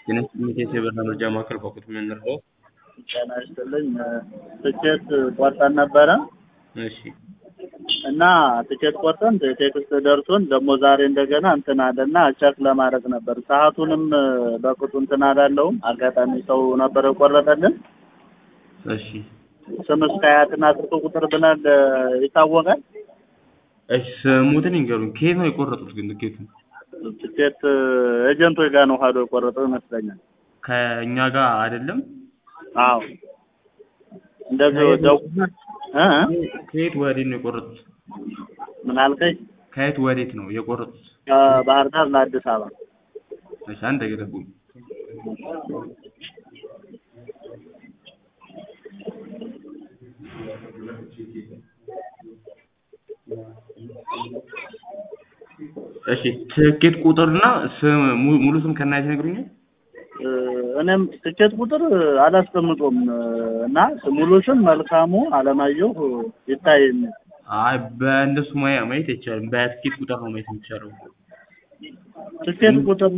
ጤና ይስጥልኝ የቴሌብር መረጃ ማዕከል በኩት የምንረዳው ጤና ይስጥልኝ ትኬት ቆርጠን ነበረ እሺ እና ትኬት ቆርጠን ቴክስት ደርሶን ደግሞ ዛሬ እንደገና እንትን አለና ቸክ ለማድረግ ነበር። ሰዓቱንም በቅጡ እንትን አላለውም። አጋጣሚ ሰው ነበር የቆረጠልን። እሺ ስም እስከ አያትና ስልክ ቁጥር ብናል ይታወቃል። እሺ ስሙትን ይንገሩኝ። ከየት ነው የቆረጡት ግን ትኬቱን? ትኬት ኤጀንቶች ጋር ነው ሄዶ የቆረጠው ይመስለኛል። ከእኛ ጋር አይደለም። አዎ እንደዚህ ደውልና እ እ ከየት ወዴት ነው የቆረጡት? ምን አልከኝ? ከየት ወዴት ነው የቆረጡት? ከባህር ዳር ለአዲስ አበባ እሺ አንድ ገደቡኝ። እሺ ትኬት ቁጥርና ስም mu- ሙሉ ስም ከናየት ይነግሩኛል? እ እኔም ትኬት ቁጥር አላስቀምጦም እና ሙሉ ስም መልካሙ አለማየሁ ይታየኝ። አይ በእንደሱ ማየ- ማየት አይቻልም። በትኬት ቁጥር ነው ማየት የሚቻለው። ትኬት ቁጥር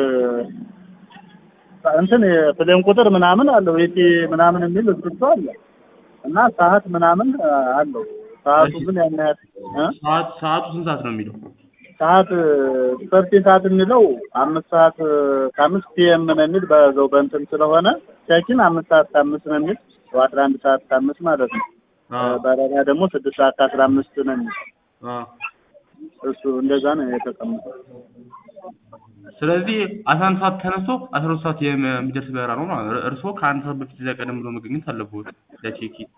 እንትን የፕሌን ቁጥር ምናምን አለው የቲ ምናምን የሚል እስክሪብቶ አለ እና ሰዓት ምናምን አለው። ሰዓቱ እሺ። ግን ያን ያህል እ ሰዓት ሰዓቱ ስንት ሰዓት ነው የሚለው? ሰዓት ሰርቲ ሰዓት የሚለው አምስት ሰዓት ከአምስት ፒኤም ነው የሚል በዛው በእንትን ስለሆነ ቼኪን አምስት ሰዓት ከአምስት ነው የሚል አስራ አንድ ሰዓት ከአምስት ማለት ነው። አዎ በረራ ደግሞ ስድስት ሰዓት ከአስራ አምስት ነው የሚል አዎ። እሱ እንደዛ ነው የተቀመጠው። ስለዚህ አስራ አንድ ሰዓት ተነስቶ አስራ ሁለት ሰዓት የሚ- የሚደርስ በረራ ነው ማለት ነው። እርስዎ ከአንድ ሰዓት በፊት እዚያ ቀደም ብሎ መገኘት አለብዎት ለቼኪ